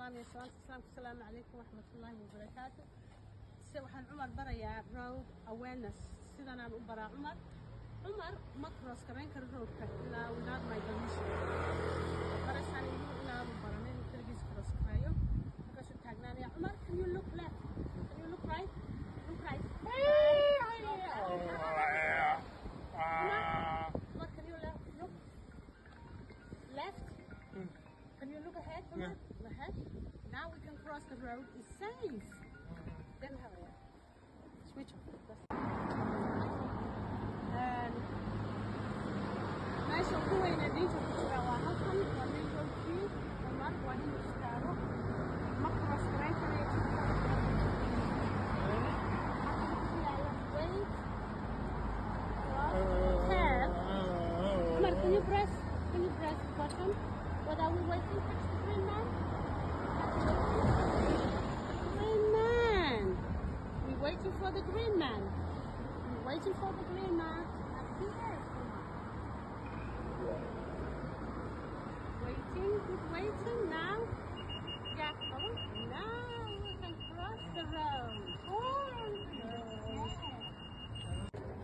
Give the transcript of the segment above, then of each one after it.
salaamaya salaanta islaamka asalaamu calaykum waxmatullaahi wabarakaatu se waxaan cumar barayaa road awareness sidanaan u baraa cumar cumar ma cross garayn karo roadka ilaa without my permission barasaan igu inaanu baranin inuu keligiis cross gareeyo markaasuu taagnaanaya cumar can you look left can you look right look right Cumar can you left look left Can you look ahead? Come on. Ahead. Now we can cross the road. It's safe. Then have it. Switch off. That's And meesha ugu weyn ee diinta ku jira waa halkan waa main roadkii Umar waa inuu istaago ma cross garayn karayo jidka halkan ku yaala wait cross tab Umar can you press can you press the button what are we waiting for the green man green man we're waiting for the green man we're waiting for the green man up here waiting keep waiting now yeah come on now we can cross the road oh yeah.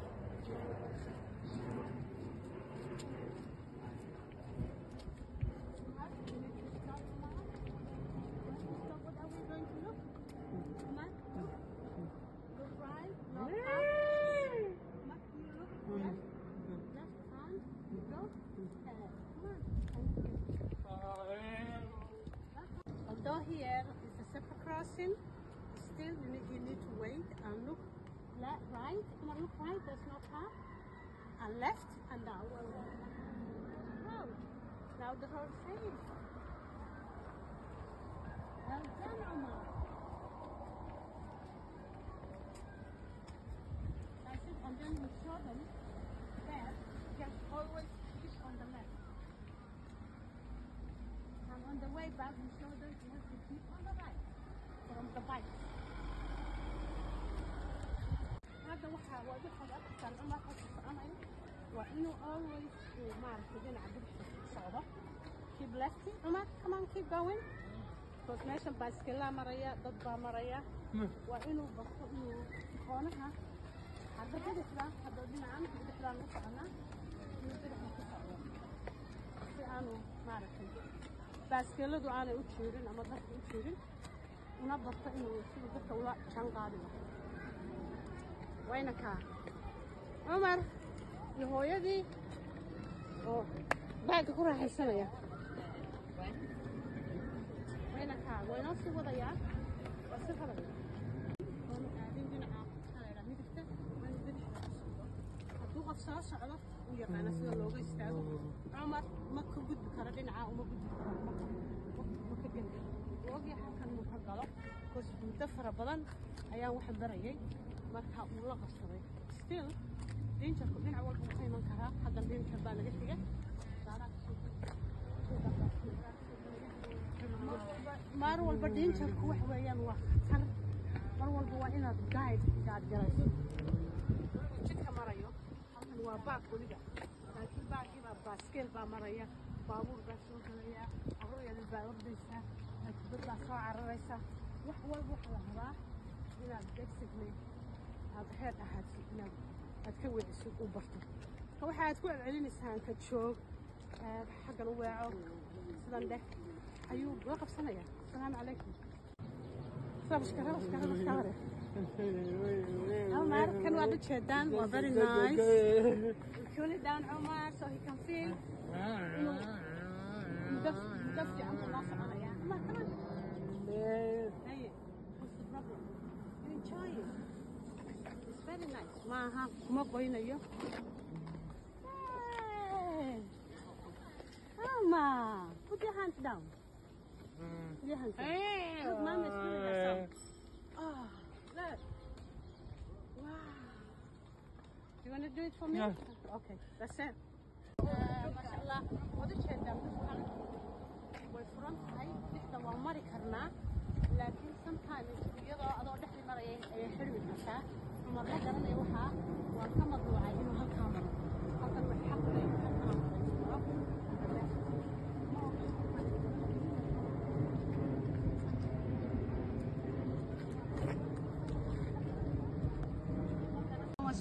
What are we going to look? Mark, look. Look right, look up. Mark, you look left, left front, go. Uh, come on. Although here is a zebra crossing, still you need, you need to wait and look left, right. Come on, look right, there's no car. And left and down. Road. Now the road safe. Well done, Omar. I think, and then we show them that just always keep on the left. And on the way back, we show them you have to keep on the right from the bike. هذا waxa waa waxa dadkan Umar ka soconayo waa inuu always uu maaragtay dhinaca bidixda ku socdo keep left Umar come on keep going because meeshan baaskilaa maraya dad baa maraya waa inuu barto inuu koonaha hadda bidixda hadda dhinacan bidixdaan u soconaa inuu bidixda ku socdo si aanu maaragtay baaskiladu aanay u jiirin ama dadka u jiirin una barto inuu siduu dadka ula jaan qaadi lahaa wayna kaa cumar iyo hooyadii oo baagga ku raaxaysanaya wayna kaa waynoo sii wadayaa waa si hadaya oonu aadin dhinaca maxaa la yidhaha midigta waynu bidixda ku socdo hadduu qof soo socdo uu yaqaana sida looga istaago cumar ma ka gudbi karo dhinaca uma gudbi karo ma ma ka geli karo ogya halkan inuu ka galo bas muddo fara badan ayaan waxa barayay marka uu la qabsaday still dinjarku dhinac walba wuu ka iman karaa haddan dinjar baa naga xiga mar walba dinjarku wax weeyaan waa khatar mar walba waa inaad guide gaad galayso jidka marayo halkan waa baag weliga laakiin baagii baa baaskeel baa maraya baabuur baa soo galaya carruur yar baa ordaysa laakiin dad baa soo cararaysa wax walba waxaa la rabaa inaad basically aad heer ahaadsid inaad aad ka weecisid u barto marka waxa aad ku celcelinaysaan ka joog ee, xaggan u weeco sidan dheh ayuu la qabsanaya asalaamu calaykum sabashkara bashkara bashkara Omar, kan waad u jeedaan waa very nice cool it down Omar so he can feel muddo muddo fiican buu noo soconaya Omar come on Hey, what's the problem? You enjoy it. It's very nice. Maaha, kuma qoynayo. Hey! Mama, put your hands down. Put your hands down. Look, Mom is doing herself. Oh, look. Wow. You want to do it for me? Yeah. Okay, that's it. Uh, mashallah, waad u jeedaa dhulkan way furan tahay dhexda waa mari karnaa laakiin sometimes iyadoo adoo dhexdi maraya ayay xirmi kartaa cumar ma garanaya waxaa waa ka madluucay inuu halkaa maro halkan way xaq u leeyahay halkan aan fadhiisano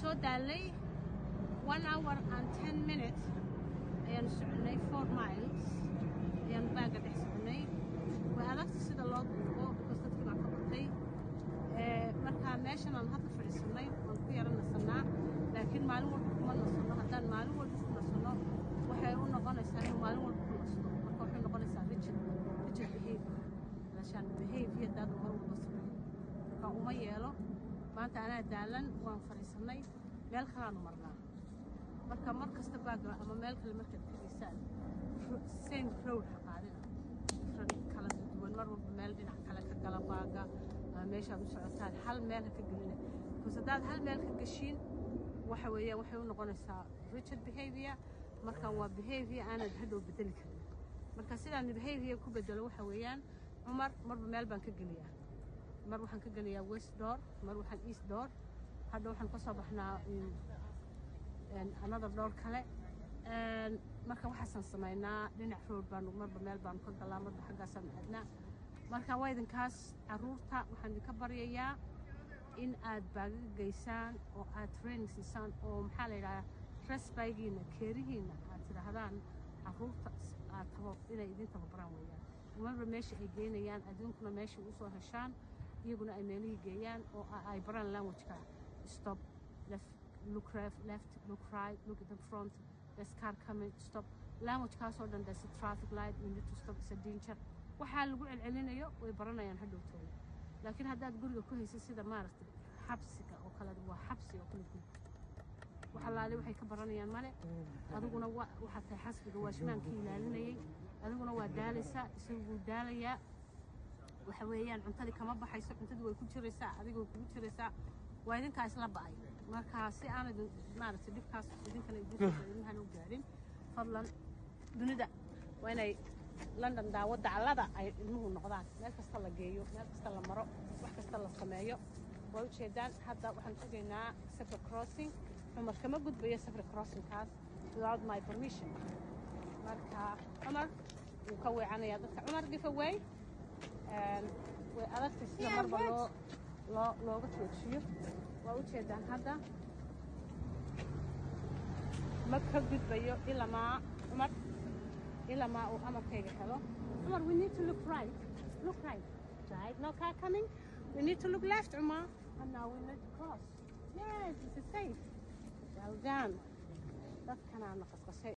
soo daalnay one hour and ten minutes ayaan soconay four miles ayaan baaga dhex soconay way adagta sida loo duubo because dadkii baa ka batay marka meeshan aan hadda fadhiisanay waan ku yara nasanaa laakiin maalin walba kuma nasanno haddaan maalin walba ku nasanno waxay u noqonaysaa inuu maalin walba ku nasto marka waxay noqonaysaa rigid rigid behavior alashaan behavior daada mar walba sameeyo marka uma yeelo maanta anaa daalan waan fadhiisanay meel kalaanu marnaa marka mar kasta baaga ama meel kale markaad tegaysaan same road ha qaadina different kala duwan mar walba meel dhinac kale ka gala baaga ama meeshaad u socotaan hal meel ha ka gelina because haddaad hal meel ka geshiin waxa weeyaan waxay u noqonaysaa rigid behavior marka waa behavior aanad hadhow bedeli karin marka sidaan behavior ku bedelo waxa weeyaan cumar marba meel baan ka geliyaa mar waxaan ka geliyaa west door mar waxaan east door hadha waxaan ka soo baxnaa another door kale marka waxaasaan samaynaa dhinac road baanu marba meel baanu ka galaa marba xaggaasaan aadnaa marka waa idinkaas caruurta waxaan idinka baryayaa in aad baagaga geysaan oo aad training siisaan oo maxaa la yidhahdaa resbaygiina keerihiina aad tidhaahdaan caruurta aad tabo inay idin tababaraan weeyaan marba meesha ay geynayaan adduunkuna meesha usoo heshaan iyaguna ay meelihii geeyaan oo ay baraan languageka stop left look left, left look right look at the front there's car coming stop languagekaasoo dhan there's a traffic light you need to stop it's a danger waxaa lagu celcelinayo way baranayaan hadhowtooda laakiin haddaad guriga ku haysid sida maaragtay xabsiga oo kale waa xabsi oo kale guri wax allaale waxay ka baranayaan male adiguna waxaad tahay xasbiga waa shimaankii ilaalinayay adiguna waa daalaysaa isagu wuu daalayaa waxa weeyaan cuntadii kama baxayso cuntadii way ku jiraysaa adiga way kugu jiraysaa waa idinkaa isla ba'ay marka si aanad maaragtay dhibkaas idinkana idinhana u gaadhin fadlan dunida waa inay london daawo daclada ay ilmuhu noqdaan meel kasta la geeyo meel kasta la maro wax kasta la sameeyo waa ujeedaan hadda waxaan sugaynaa safar crossing cumar kama gudbayo safar crossingkaas without my permission marka cumar wuu ka weecanayaa dadka cumar give away way adagtay sida marba loo loo looga joojiyo waa ujeedaan hadda ma ka gudbayo ilamaa cumar ilamaa uu amarkayga helo cumar we need to look right look right right no car coming we need to look left cumar and now we need to cross yes this is safe well done dadkanaana qasqashay